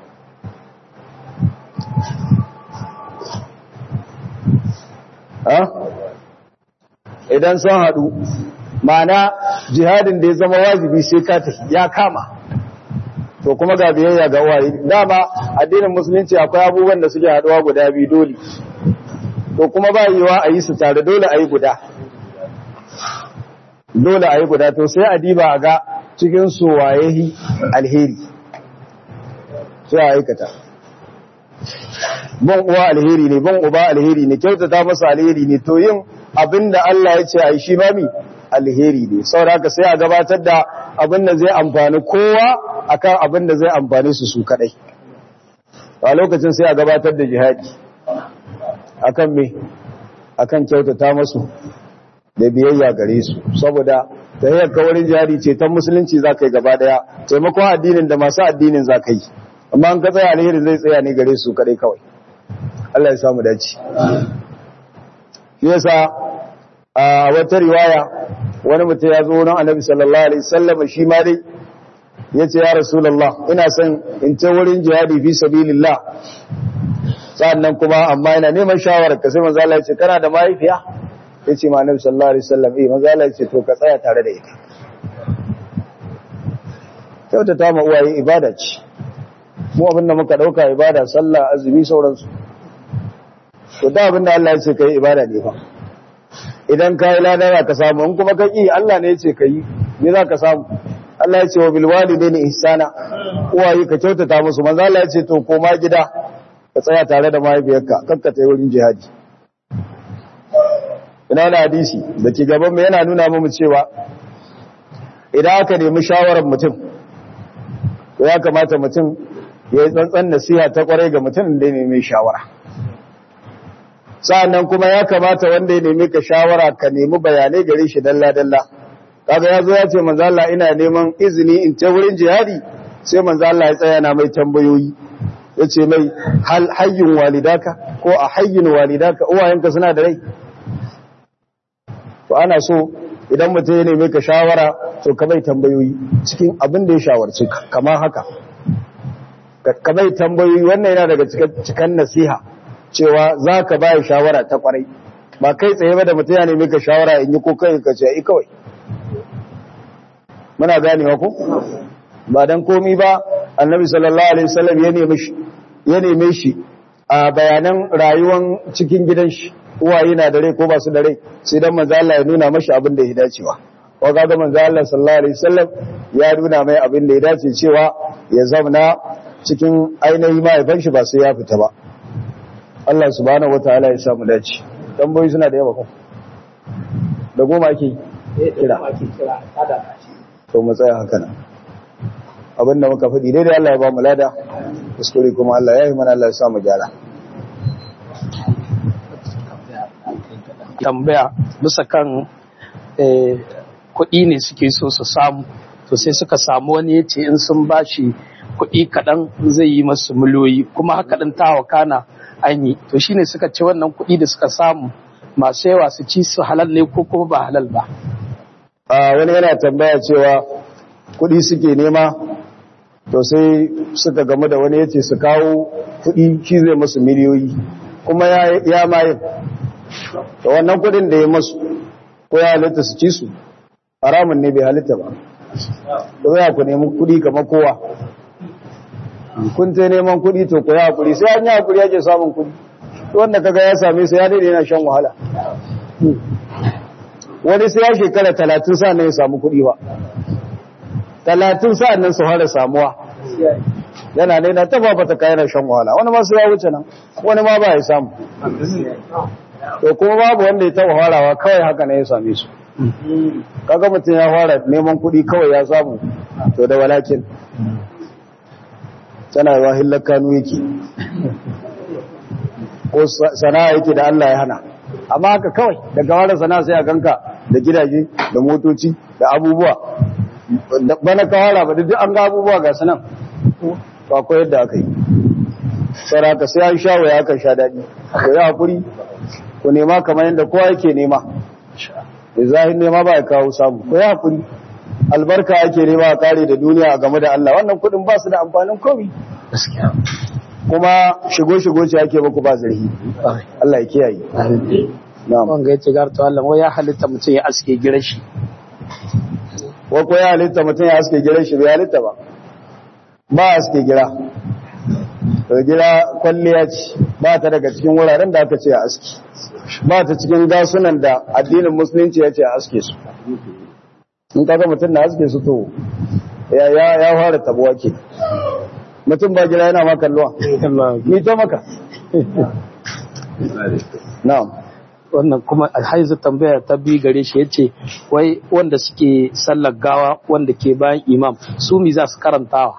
ha idan sun haɗu ma'ana jihadin da ya zama wajibi sai ka tafi ya kama to kuma ga biyayya ga uwaye dama addinin musulunci akwai abubuwan da suke haɗuwa guda biyu dole to kuma ba yiwa a yi su tare dole a yi guda dole a yi guda to sai a diba a ga cikin su waye alheri sai a aikata ban uwa alheri ne ban uba alheri ne kyautata masa alheri ne to yin abinda Allah ya ce a yi shi mami alheri ne saboda haka sai a gabatar da abin da zai amfani kowa akan abin da zai amfani su su kadai a lokacin sai a gabatar da jihadi akan me akan kyautata masu da biyayya gare su saboda tahiyyar kawarin jihadi ce ta musulunci za ka yi gaba daya taimakon addinin da masu addinin za ka yi amma an ka tsaya alheri zai tsaya ne gare su kadai kawai Allah ya samu dace shi yasa a wata riwaya wani mutum ya zo wurin annabi sallallahu alaihi wasallam shi ma dai yace ya rasulullah ina son in ce wurin jihadi fi sabilillah sannan kuma amma ina neman shawarar ka sai manzo Allah ya ce kana da mahaifiya yace ma annabi sallallahu alaihi wasallam eh manzo Allah ya ce to ka tsaya tare da ita kyautata ma uwaye ibada ce mu abin da muka dauka ibada sallah azumi sauransu to da abin da Allah ya ce kai ibada ne fa idan kai lada ka samu in kuma kai Allah ne ya ce kai me za ka samu Allah ya ce wa bil walidaini ihsana uwaye ka kyautata musu manzo Allah ya ce to koma gida ka tsaya tare da mahaifiyarka kakka ta wurin jihadi ina da hadisi da ke gaban mu yana nuna mu cewa idan aka nemi shawarar mutum to ya kamata mutum ya yi tsantsan nasiha ta kwarai ga mutum da ya nemi shawara sa'annan kuma ya kamata wanda ya nemi ka shawara ka nemi bayanai gare shi dalla dalla kaga ya zo ya ce manzo Allah ina neman izini in ta wurin jihadi sai manzo Allah ya tsaya na mai tambayoyi yace mai hal hayyun walidaka ko a hayyun walidaka uwayenka suna da rai to ana so idan mutum ya nemi ka shawara to ka mai tambayoyi cikin abin da ya shawarci ka kamar haka ka mai tambayoyi wannan yana daga cikin nasiha cewa za ka ba shawara ta kwarai ba kai tsaye ba da mutum ya nemi ka shawara in yi ko kai ka ce ai kawai muna ganewa ko ba dan komi ba annabi sallallahu alaihi wasallam ya nemi shi ya neme shi a bayanan rayuwar cikin gidan shi uwaye na da rai ko ba su da rai sai dan manzo Allah ya nuna mashi abin da ya dace ba ko kaga manzo Allah sallallahu alaihi wasallam ya nuna mai abin da ya dace cewa ya zauna cikin ainihi mahaifan shi ba sai ya fita ba Allah subhanahu wataala ya samu dace tambayoyi suna da yawa ko da goma ake kira to mu tsaya haka nan abinda muka faɗi daidai Allah ya ba mu lada kuskure kuma Allah ya yi mana Allah ya sa mu gyara tambaya bisa kan kuɗi ne suke so su samu to sai suka samu wani ya ce in sun bashi kuɗi kaɗan zai yi masu miliyoyi kuma haka ɗin tawa kana an yi to shine suka ce wannan kuɗi da suka samu masu yawa su ci su halal ne ko kuma ba halal ba a wani yana tambaya cewa kuɗi suke nema to sai suka gamu da wani yace su kawo kuɗi shi zai musu miliyoyi kuma ya ya mayin to wannan kuɗin da ya musu ko ya halitta su ci su haramun ne bai halitta ba to ya ku nemi kuɗi kamar kowa kun ta neman kuɗi to ku yi hakuri sai an yi hakuri yake samun kuɗi wanda kaga ya same su ya daidai yana shan wahala wani sai ya shekara talatin sa'an nan ya samu kuɗi ba talatin sa'an nan su fara samuwa yana ne na taba bata kayan shan wahala wani ma sai ya wuce nan wani ma ba ya samu to kuma babu wanda ya taba farawa kawai haka ne ya same su kaga mutum ya fara neman kuɗi kawai ya samu to da walakin tana yawa hillar kanu yake ko sana'a yake da Allah ya hana amma haka kawai daga wani sana'a sai a ganka da gidaje da motoci da abubuwa bana kawara ba duk an ga abubuwa ga sanan ba ko yadda aka yi saraka sai an sha waya kan sha daɗi ko ya hakuri ku nema kamar yadda kowa yake nema da zahir nema ba ya kawo samu ko ya hakuri albarka ake nema a kare da duniya a game da Allah wannan kuɗin ba su da amfanin komai kuma shigo-shigo ce ake muku ba zarhi Allah ya kiyaye na'am wanga yace garto Allah wai ya halitta mutum ya aske gidan shi wa ko ya halitta mutum ya aske gidan shi bai halitta ba ba aske gira to gira kwalliya ce ba ta daga cikin wuraren da aka ce a aski ba ta cikin gasunan da addinin musulunci ya ce a aske su in kaga mutum na aske su to ya ya ya fara tabuwa ke mutum ba gira yana maka kalluwa ni to maka na'am wannan kuma alhaizu tambaya ta bi gare shi yace wai wanda suke sallar gawa wanda ke bayan imam su mi za su karantawa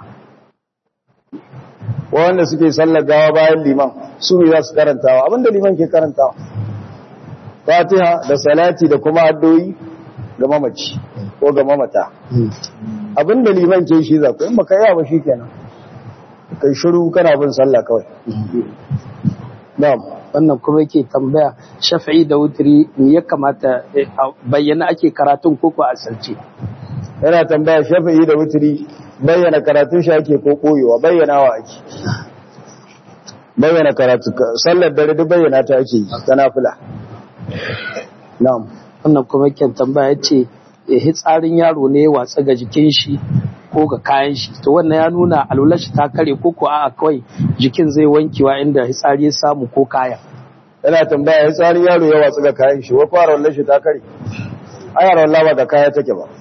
wanda suke sallar gawa bayan liman su ne za su karantawa abinda liman ke karantawa fatiha da salati da kuma addoyi ga mamaci ko ga mamata abinda liman ke shi za ku in baka yi ba shi kenan kai shiru kana bin sallah kawai na'am wannan kuma yake tambaya shafi'i da wutri me ya kamata a bayyana ake karatun ko ko asirce yana tambaya shafi'i da wutri bayyana karatun shi ake ko koyewa bayyanawa ake bayyana karatu sallar dare duk bayyana ta ake yi ta nafila na'am wannan kuma yake tambaya yace hitsarin yaro ne ya watsa ga jikin shi ko ga kayan shi to wannan ya nuna alular shi ta kare ko ko a'a kawai jikin zai wankewa inda hitsari ya samu ko kaya yana tambaya hitsarin yaro ya watsa ga kayan shi wa fara wallar shi ta kare ayar wallah ba ga kaya take ba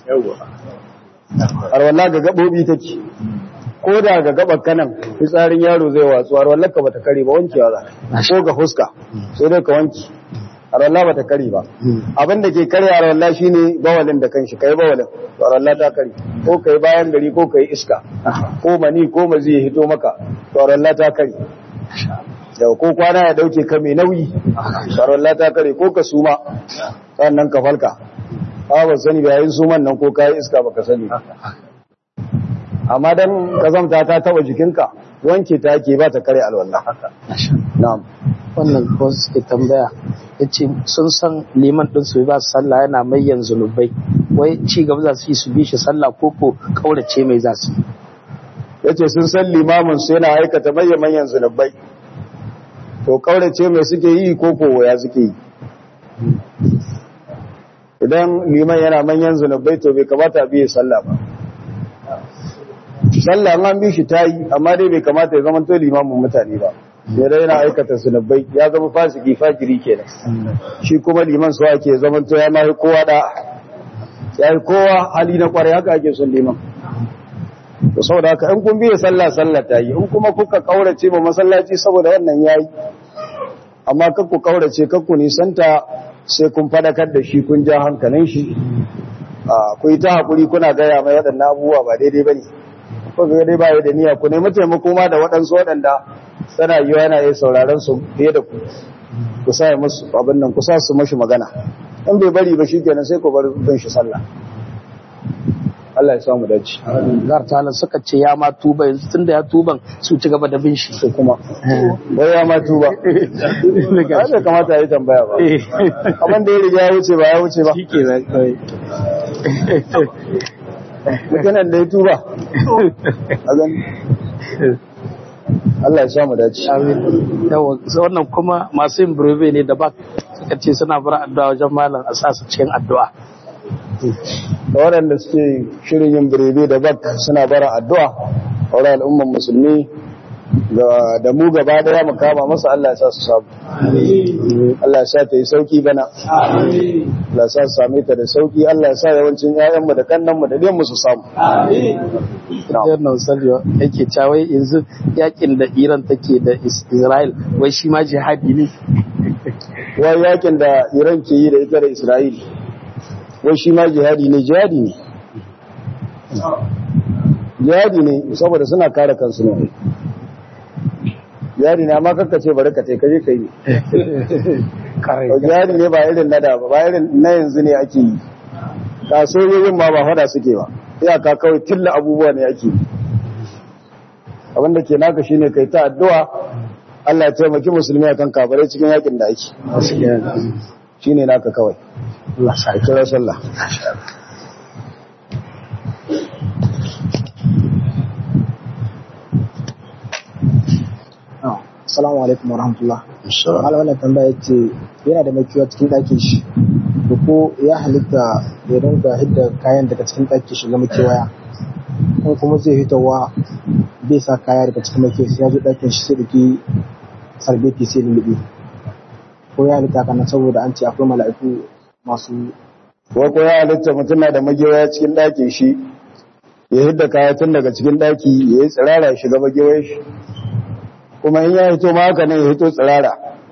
arwalla ga gabobi take ko da ga gabar kanan fitsarin yaro zai watsu arwallar ka bata kare ba wankewa za ko ga fuska sai dai ka wanki arwalla bata kare ba abin da ke kare arwalla shine bawalin da kanshi kai bawalin to arwalla ta kare ko kai bayan gari ko kai iska ko mani ko mazi ya hito maka to arwalla ta kare da ko kwana ya dauke ka mai nauyi arwalla ta kare ko ka suma sannan ka falka ba ba sani ba yayin suman nan ko kayi iska baka sani amma dan kazamta ta taba jikinka wanke ta ke ba ta kare alwala na'am wannan ko suke tambaya yace sun san liman din su ba sallah yana mai yanzu zunubai wai ci gaba za su yi su bi shi sallah ko ko kaurace mai za su yace sun san limamin su yana aikata manyan manyan zunubai to kaurace mai suke yi ko ko ya suke yi idan liman yana manyan zunubai to bai kamata a biye sallah ba sallah an bi shi ta yi amma dai bai kamata ya zama to limamin mutane ba sai dai yana aikata zunubai ya zama fasiki fajiri kenan shi kuma liman su ake zama to ya mai kowa da ya yi kowa hali na kwarai haka ake son liman to saboda haka in kun biye sallah sallah ta yi in kuma kuka kaurace ba masallaci saboda wannan yayi amma kakku kaurace kakku nisanta sai kun fadakar da shi kun ja hankalin shi ku yi ta haƙuri kuna gaya mai waɗannan abubuwa ba daidai ba ne ko ga dai ba da niyya ku nemi taimako ma da waɗansu waɗanda tana yiwa yana yi sauraron su fiye da ku ku sa musu abin nan ku sa su mashi magana in bai bari ba shi kenan sai ku bar bin shi sallah Allah ya samu dace gar talan suka ce ya ma tuba yanzu tunda ya tuban su ci gaba da bin shi to kuma wai ya ma tuba ba da kamata ya yi tambaya ba abin da ya riga ya wuce ba ya wuce ba shike nan kai mutanen da ya tuba a gani Allah ya samu dace amin yawa sai wannan kuma masu yin breve ne da bak suka ce suna bar addu'a wajen malam a sa su cikin addu'a da waɗanda suke shirin yin birebe da bak suna bara addu'a a wurin al'umman musulmi da- da mu gaba daya mu kama masa Allah ya sa su samu Allah ya sa ta yi sauki bana Allah ya sa su same ta da sauki Allah ya sa yawancin 'ya'yanmu da kannanmu da ɗiyanmu su samu Jiyar Nausaliyo yake cawai yanzu yakin da Iran take da Is- Israel wai shi ma jihadi ne. wai yakin da Iran ke yi da ita da Isra'il wai shi ma jihadi ne jihadi ne jihadi ne saboda suna kare kansu ne jihadi ne amma kakka ce bari ka ce kaje ka yi jihadi ne ba irin na da ba ba irin na yanzu ne ake yi ka sojojin ma ba fada suke ba iyaka kawai tilla abubuwa ne ake yi abinda ke naka shine kai ta addu'a Allah ya taimaki musulmi akan kafirai cikin yakin da ake shine naka kawai Allah sa a kira sallah Assalamu alaikum warahmatullah. Malam wannan tambaya ce yana da makiwa cikin ɗakin shi. Da ko ya halitta ya dinga hidda kayan daga cikin ɗakin shi ga makewaya. Ko kuma zai hitawa bai sa kaya daga cikin makewa sai ya zo ɗakin shi sai da ke sarbeti sai lulluɓe. Ko ya halitta kana saboda an ce akwai mala'iku masu ko ko ya halitta mutum na da magewaya cikin ɗakin shi ya hidda kaya tun daga cikin ɗaki ya yi tsirara ya shiga magewayar shi kuma in ya hito ma haka nan ya hito tsirara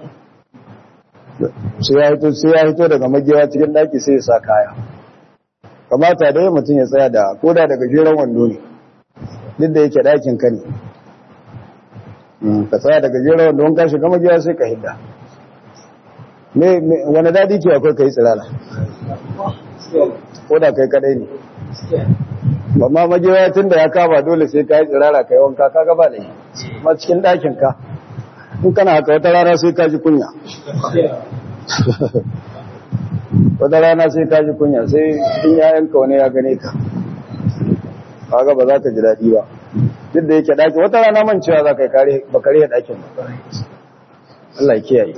sai ya hito sai ya hito daga magewa cikin ɗaki sai ya sa kaya kamata dai mutum ya tsaya da koda daga jeren wando ne duk da yake ɗakin ka ne Mm, ka tsaya daga jeren wando in ka shiga magewa sai ka hidda me me- wani daɗi ke akwai ka yi tsirara ko da kai kadai ne amma magewa tun da ya kama dole sai ka yi tsirara ka yi wanka ka gaba da yi ma cikin ɗakin ka in kana haka wata rana sai ka ji kunya wata rana sai ka ji kunya sai in yayanka wani ya gane ka kaga ba za ka ji daɗi ba duk da yake ɗaki wata rana man cewa za ka yi kare ba kare ɗakin ba Allah ya kiyaye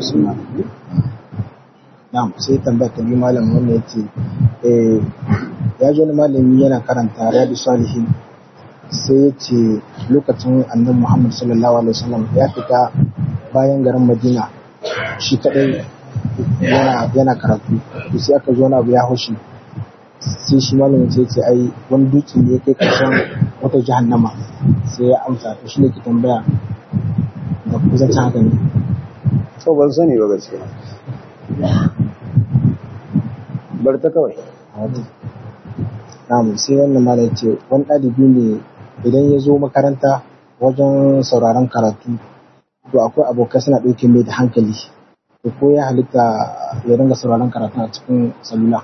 Na'am sai tambaya ta biyu malam wannan yace eh ya ji wani malami yana karanta Riyadu Salihin sai ya ce lokacin annabi Muhammad sallallahu alaihi wasallam ya fita bayan garin Madina shi kadai yana yana karatu to sai aka zo wani abu ya haushi sai shi malamin sai ya ce ai wani dutse ne ya kai karshen wata jahannama sai ya amsa to shi ne ke tambaya da kuzancin haka ne to ban sani ba gaskiya bar ta kawai Na'am sai wannan malam ce wani ɗalibi ne idan ya zo makaranta wajen sauraron karatu to akwai abokai suna ɗauke mai da hankali to ko ya halitta ya dinga sauraron karatu a cikin salula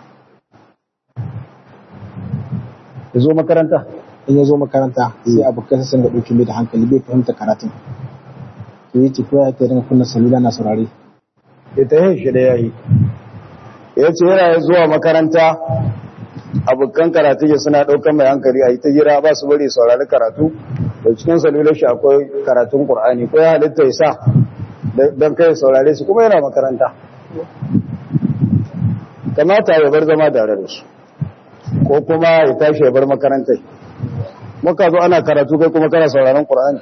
ya zo makaranta in ya zo makaranta sai abokai su dinga ɗauke mai da hankali bai fahimta karatun to yace ko ya ta dinga kunna salula na saurare ita yin shi da yayi ya ce yana zuwa makaranta abokan karatu ya suna ɗaukan mai hankali a yi ta gira ba su bari saurari karatu da cikin salular shi akwai karatun ƙur'ani ko ya halitta ya sa don kai saurare su kuma yana makaranta kamata ya bar zama tare da su ko kuma ya tashi ya bar makarantai muka zo ana karatu kai kuma kana sauraron ƙur'ani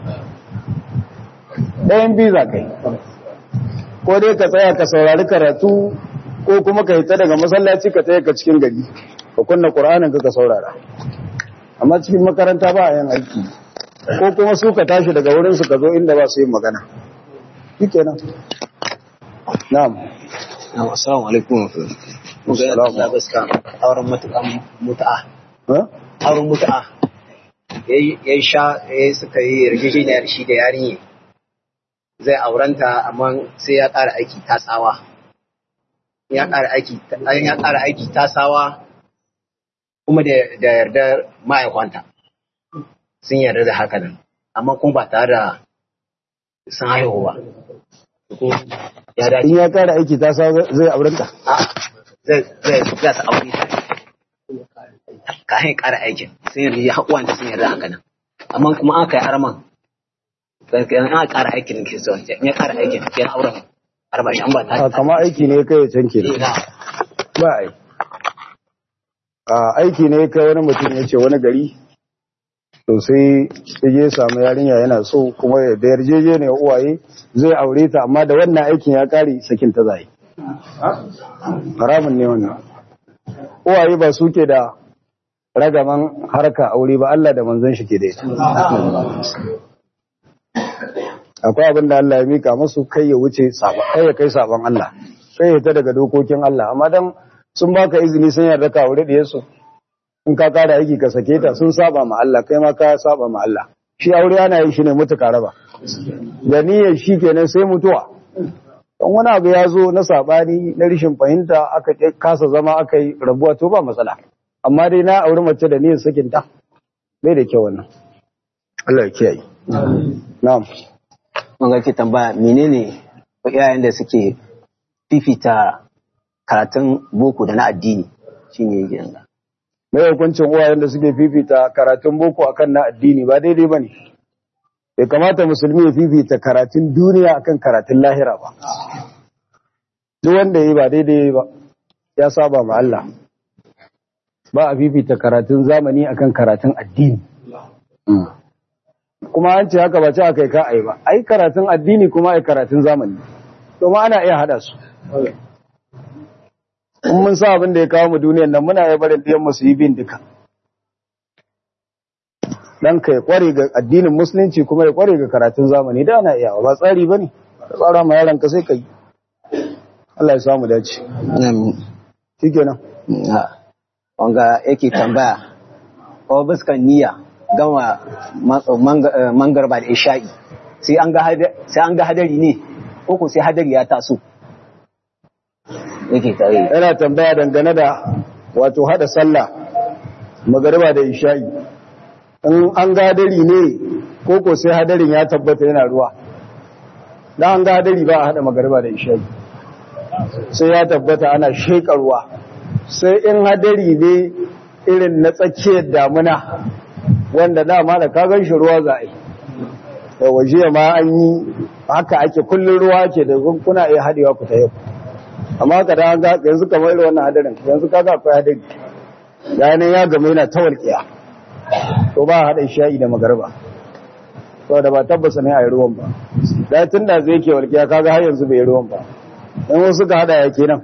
ɗayan biza kai ko dai ka tsaya ka saurari karatu ko kuma ka hita daga masallaci ka tsaye ka cikin gari ka kunna ƙur'anin ka ka saurara amma cikin makaranta ba a yin aiki ko kuma su ka tashi daga wurin su ka zo inda ba su yin magana shikenan na'am Na'am, assalamu alaikum. Muga ya Assalamu. tsada gaska auren mutu'a mutu'a. ha Auren mutu'a. Yayi yayi sha yayi suka yi yarjejeniyar shi da yarinya. Zai aurenta amma sai ya ƙara aiki ta tsawa. Ya ƙara aiki an ya ƙara aiki ta tsawa kuma da da yardar ma'aikwanta sun yarda da haka nan amma kuma ba tare da sun haihu ba Ko ya dace in ya kara aiki ta sa zai aurenta a zai zai za su aure ta ka hin ƙara aikin sun yarda ya haƙuwan da sun yarda haka nan amma kuma aka yi arman gaskiya an ƙara aikin ke so in ya ƙara aikin ke na auren arba shi an ba ta a kama aiki ne kai ya canke da Ina. ba ai a aiki ne kai wani mutum ya ce wani gari to sai ya je samu yarinya yana so kuma ya da yarjeje ne uwaye zai aure ta amma da wannan aikin ya kare sakin ta zai haramun ne wannan uwaye ba su ke da ragaman harka aure ba Allah da manzon shi ke da ita akwai abin da Allah ya mika masu kai ya wuce saba kai ya kai saban Allah sai ya ta daga dokokin Allah amma dan sun baka izini sun yarda ka aure da yasu in ka kara aiki ka sake ta sun saba ma Allah kai ma ka saba ma Allah shi aure ana yin shi ne mutuka raba da niyyar shi kenan sai mutuwa don wani abu ya zo na sabani na rishin fahimta aka ƙi- kasa zama aka yi rabuwa to ba matsala amma dai na auri mace da niyyar sakin ta bai da kyau wannan Allah ya kiyaye na'am mun ga ke tambaya menene iyayen da suke fifita karatun boko da na addini shine yake nan mai hukuncin uwayen da suke fifita karatun boko akan na addini ba daidai ba ne bai kamata musulmi ya fifita karatun duniya akan karatun lahira ba duk wanda yi ba daidai ba ya saba ma Allah ba a fifita karatun zamani akan karatun addini kuma an ce haka ba ce aka yi ka ai ba ai karatun addini kuma ai karatun zamani domin ana iya hada su in mun sa abin da ya kawo mu duniyan nan muna ya barin ɗiyan mu su yi bin duka dan ka ya kware ga addinin musulunci kuma ya kware ga karatun zamani da ana iya ba tsari bane ka tsara ma yaron ka sai ka yi Allah ya samu dace shikenan wanga yake tambaya ko buskan niyya gama mangarba da isha'i sai an ga hada- sai an ga hadari ne ko ko sai hadari ya taso yake tare yana tambaya dangane da wato hada sallah magariba da isha'i in an ga hadari ne ko ko sai hadarin ya tabbata yana ruwa dan an ga hadari ba a hada magariba da isha'i sai ya tabbata ana sheka ruwa sai in hadari ne irin na tsakiyar damuna wanda dama da ka gan shi ruwa za a yi da waje ma an yi haka ake kullum ruwa ke da kuna iya hadewa ku ta yau amma ka da ga yanzu kamar irin wannan hadarin yanzu kaga akwai hadari yayin ya gama yana ta walƙiya to ba hada sha'i da magarba saboda ba tabbasa ne a yi ruwan ba da tun da zai ke walƙiya kaga har yanzu bai yi ruwan ba in wasu ka hada ya kenan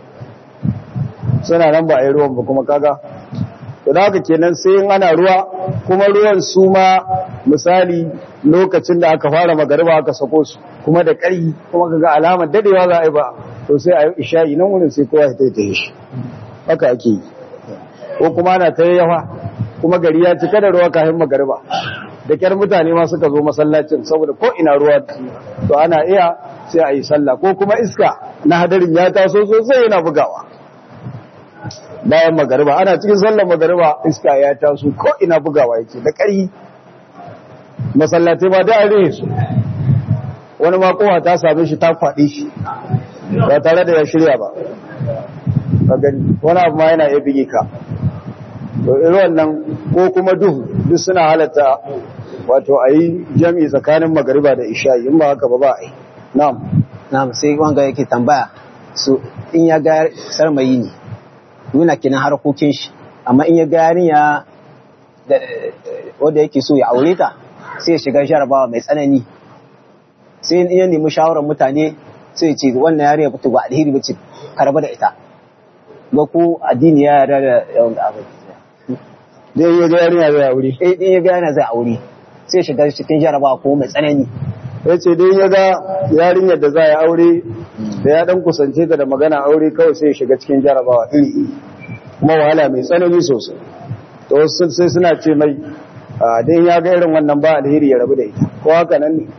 suna nan ba a yi ruwan ba kuma kaga to da haka kenan sai in ana ruwa kuma ruwan su ma misali lokacin da aka fara magariba aka sako su kuma da ƙari kuma kaga alamar dadewa za a yi ba to sai a yi isha'i nan wurin sai kowa ya taitaye shi haka ake yi ko kuma ana ta yawa kuma gari ya cika da ruwa kafin magariba da kyar mutane ma suka zo masallacin saboda ko ina ruwa to ana iya sai a yi sallah ko kuma iska na hadarin ya taso sosai yana bugawa bayan magariba ana cikin sallar magariba iska ya taso ko ina bugawa yake da ƙari masallatai ba da are su wani ma kowa ta same shi ta kwaɗe shi ba tare da ya shirya ba ka gani wani abu ma yana iya bige ka to irin wannan ko kuma duhu duk suna halatta wato a yi jami'i tsakanin magariba da isha'i in ba haka ba ba a yi na'am na'am sai wanga yake tambaya su in ya ga sarmayi ne nuna kenan harkokin shi amma in ya ga yarinya da wanda yake so ya aure ta sai ya shiga jarabawa mai tsanani sai in ya nemi shawarar mutane sai ya ce wannan yarinya ba ta ba alheri ba ce karba da ita ba ko addini ya yarda da yawan abu dai yi ga yarinya zai aure eh in ya ga yana zai aure sai ya shiga cikin jarabawa ko mai tsanani ya ce dai ya ga yarinyar da za a aure da ya dan kusance ta da magana aure kawai sai ya shiga cikin jarabawa iri iri kuma wahala mai tsanani sosai to wasu sai suna ce mai a dai ya ga irin wannan ba alheri ya rabu da ita ko haka nan ne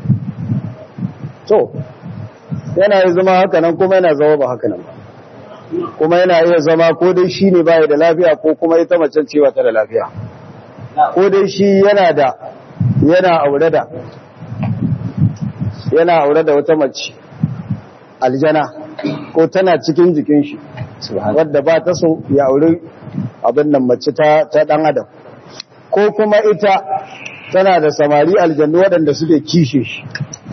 to yana yi zama haka nan kuma yana zama ba haka nan ba kuma yana iya zama ko dai shi ne baya da lafiya ko kuma ita macen cewa ta da lafiya ko dai shi yana da yana aure da yana aure da wata mace aljana ko tana cikin jikin shi wadda ba ta so ya aure abin nan mace ta ta dan adam ko kuma ita tana da samari aljannu waɗanda suke kishe shi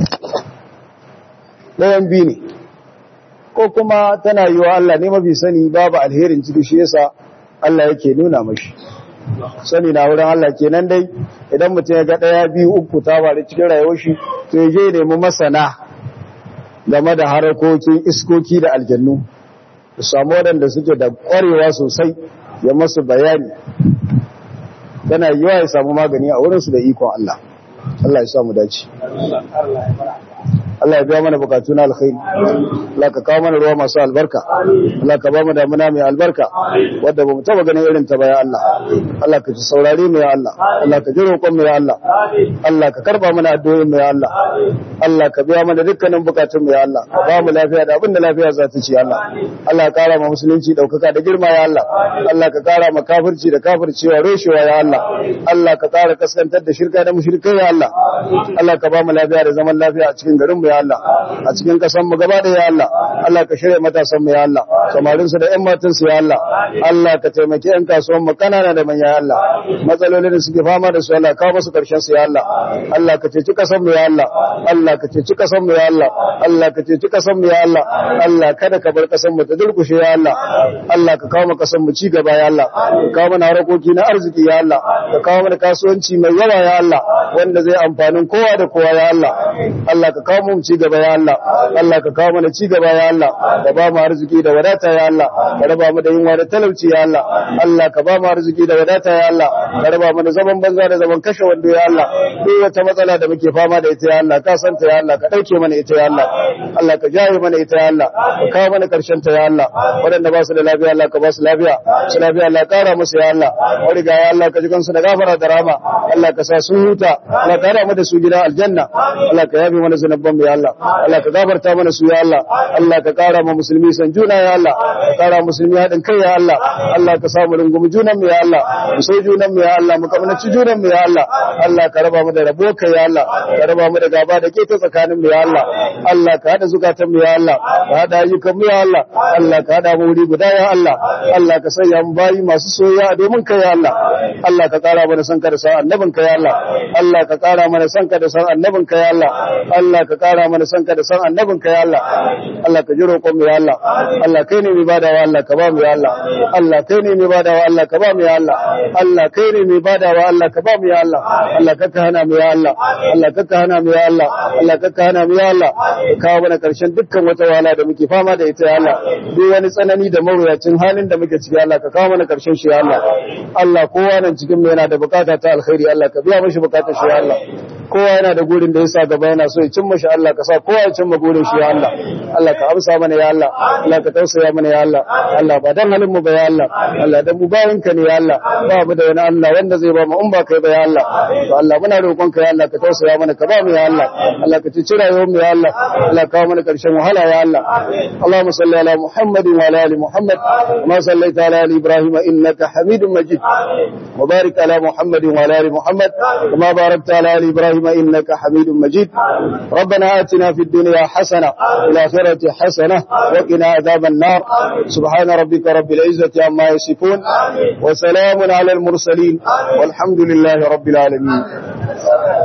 ɗayan biyu ne ko kuma tana yi wa Allah ne mafi sani babu alherin ciki shi yasa Allah yake nuna mashi sani na wurin Allah kenan dai idan mutum ya ga ɗaya biyu uku ta faru cikin rayuwar shi to ya je nemi masana game da harakokin iskoki da aljannu su samu waɗanda suke da ƙwarewa sosai ya masu bayani tana yiwa ya samu magani a wurinsu da ikon Allah Allah ya samu dace Allah ya biya mana bukatu na alkhairi Allah ka kawo mana ruwa masu albarka Allah ka ba mu damuna mai albarka wadda ba mu taba ganin irin ta ba ya Allah Allah ka ci saurare mu ya Allah Allah ka ji roƙon mu ya Allah Allah ka karba mana addu'o'in mu ya Allah Allah ka biya mana dukkanin bukatun mu ya Allah ka ba mu lafiya da abin da lafiya za ta ci ya Allah Allah ka kara ma musulunci daukaka da girma ya Allah Allah ka kara ma kafirci da kafircewa reshewa ya Allah Allah ka kara kaskantar da shirka da mushrikai ya Allah Allah ka ba mu lafiya da zaman lafiya a cikin garin mu ya Allah a cikin kasan mu gaba da ya Allah Allah ka shirya matasan mu ya Allah samarin su da ƴan matan su ya Allah Allah ka taimaki ƴan kasuwan mu kanana da manya ya Allah matsalolin da suke fama da su Allah ka musu karshen su ya Allah Allah ka ceci kasan mu ya Allah Allah ka ceci kasan mu ya Allah Allah ka ceci kasan mu ya Allah Allah kada ka bar kasan mu ta durkushe ya Allah Allah ka kawo mu kasan mu ci gaba ya Allah ka kawo mana harakoki na arziki ya Allah ka kawo mana kasuwanci mai yawa ya Allah wanda zai amfanin kowa da kowa ya Allah Allah ka kawo mu ci gaba ya Allah Allah ka kawo mana ci gaba ya Allah ka ba mu arziki da wadata ya Allah ka raba mu da yunwa da talauci ya Allah Allah ka ba mu arziki da wadata ya Allah ka raba mu da zaman banza da zaman kashe wando ya Allah duk wata matsala da muke fama da ita ya Allah ka santa ya Allah ka dauke mana ita ya Allah Allah ka jaye mana ita ya Allah ka kawo mana karshen ta ya Allah waɗanda ba su da lafiya Allah ka ba su lafiya su lafiya Allah kara musu ya Allah wariga ya Allah ka ji kansu da gafara da rama Allah ka sa sun huta Allah ka rama da su gidan aljanna Allah ka yabe mana zanabban mu ya Allah Allah ka gafarta mana su ya Allah Allah ka kara ma musulmi san juna ya Allah ka kara musulmi haɗin kai ya Allah Allah ka samu rungumi junan mu ya Allah mu sai junan mu ya Allah mu kamnaci junan mu ya Allah Allah ka raba mu da rabo kai ya Allah ka raba mu da gaba da ke ta tsakanin mu ya Allah Allah ka hada zukatan mu ya Allah ka hada ayyukan mu ya Allah Allah ka hada mu wuri guda ya Allah Allah ka sanya mu bayi masu soyayya domin kai ya Allah Allah ka kara mana san ka da san annabin ka ya Allah Allah ka kara mana san ka da san annabin ka ya Allah Allah ka kara mana san ka da san annabin ka ya Allah Allah ka ji roƙon mu ya Allah Allah kai ne mai badawa Allah ka ba mu ya Allah Allah kai ne mai badawa Allah ka ba mu ya Allah Allah kai ne mai badawa Allah ka ba mu ya Allah Allah ka ka hana mu ya Allah Allah ka ka hana mu ya Allah Allah ka ka hana mu ya Allah ka kawo mana karshen dukkan wata wahala da muke fama da ita ya Allah duk wani tsanani da mawuyacin halin da muke ciki Allah ka kawo mana karshen shi ya Allah Allah kowa nan cikin mu yana da bukata ta alkhairi Allah ka biya mishi bukatar shi ya Allah kowa yana da gurin da yasa gaba yana so ya cimma shi Allah ka sa kowa ya cimma gurin shi ya Allah Allah ka amsa mana ya Allah Allah ka tausaya mana ya Allah Allah ba dan halin mu ba ya Allah Allah dan mu bayan ka ne ya Allah ba mu da wani Allah wanda zai ba mu in ba kai ba ya Allah to Allah muna roƙon ka ya Allah ka tausaya mana ka ba mu ya Allah Allah ka ci rayuwar mu ya Allah Allah ka kawo mana karshen wahala ya Allah Allahumma salli ala Muhammad wa ala ali Muhammad kama sallaita ala ali Ibrahim innaka Hamidum Majid wa barik ala Muhammad wa ala ali Muhammad kama barakta ala ali Ibrahim innaka Hamidum Majid ربنا آتنا في الدنيا حسنة وفي الآخرة حسنة وقنا عذاب النار سبحان ربك رب العزة عما يصفون وسلام على المرسلين والحمد لله رب العالمين